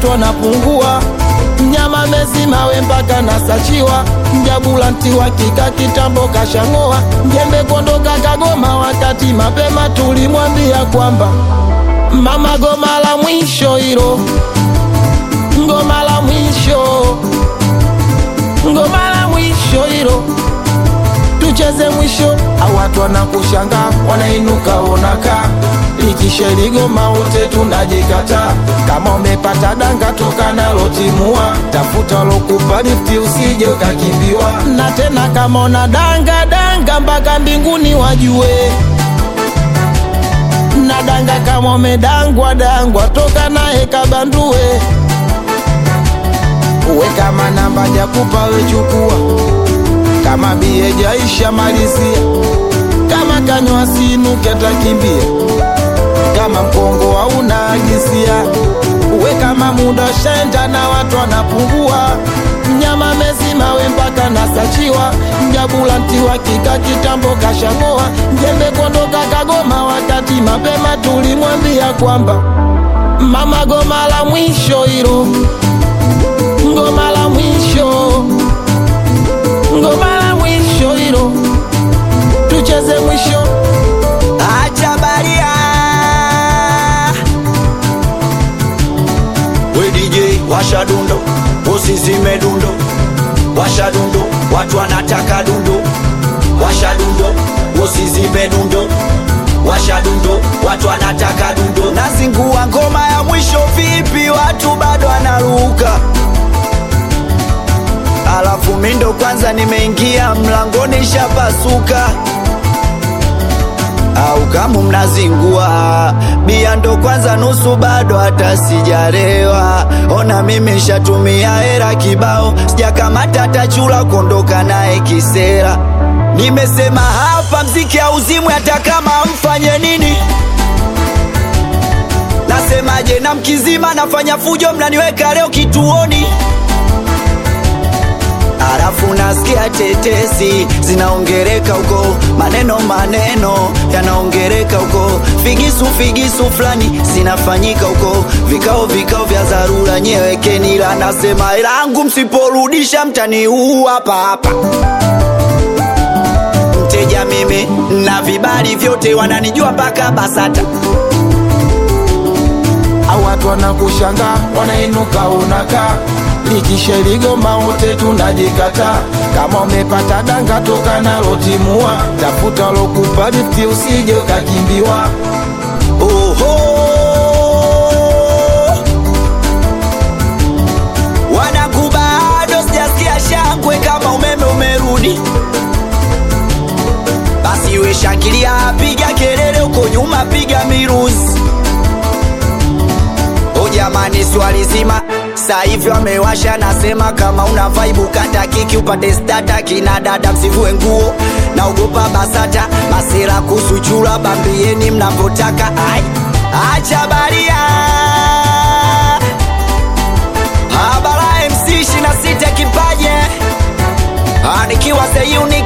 watu wanapungua mnyama mezimawe mpaka nasachiwa mjabulanti wa kika kitambo kashang'oa njembe kondoka kagoma wakati mapema tulimwambia kwamba mama goma la mwisho hilo ngoma la mwisho ngoma la mwisho hilo tucheze mwisho au watu wanakushanga wanainuka onaka likisheligoma wote tunajikata kama umepata danga toka nalo timua tafuta lokupa lifti usije ukakimbiwa na tena kama una danga danga mpaka mbinguni wajue na danga kama umedangwa dangwa toka naye kabandue uwe kama namba jakupa wechukua kama bie jaisha malizia kama kanywa sinuke takimbia kama mkongo hauna agisia uwe kama muda shaenda na watu wanapungua mnyama mezimawe mpaka nasachiwa mjabulanti wa kika kitambo kashang'oa njembe kondoka kagoma wakati mapema tulimwambia kwamba mama goma la mwisho hilo ngoma la mwisho ngoma la mwisho hilo tucheze mwisho acha baria we DJ washa dundo usizime dundo washa dundo watu wanataka dundo washa dundo usizime dundo washa dundo watu wanataka dundo nazingua ngoma ya mwisho vipi watu bado wanaruka alafu mindo kwanza nimeingia mlangoni shapasuka au kama mnazingua bia ndo kwanza nusu bado hata sijarewa ona mimi shatumia hera kibao sijakamata hata chula kuondoka naye kisera nimesema hapa mziki auzimwe hata kama mfanye nini nasemaje na mkizima nafanya fujo mnaniweka leo kituoni Alafu nasikia tetesi zinaongereka huko, maneno maneno yanaongereka huko, figisu figisu fulani zinafanyika huko, vikao vikao vya dharura, nyewekeni ila nasema langu, msiporudisha mtaniua hapa hapa. Mteja mimi na vibali vyote, wananijua mpaka BASATA. au watu wanakushanga wanainuka unaka likisheligoma wote tunajikata kama umepata danga toka nalo timua tafuta lokupa lifti usije ukakimbiwa Oho, wanangu bado sijasikia shangwe kama umeme umerudi. Basi we shangilia, piga kelele huko nyuma, piga miruzi. O jamani, swali zima sasa hivi wamewasha, nasema kama una vibe kata kiki upate stata, kina dada msivue nguo, naogopa BASATA masera kusuchura, bambieni mnavyotaka. Ai, acha baria habara MC 26 kipaje, Ah, nikiwa the unique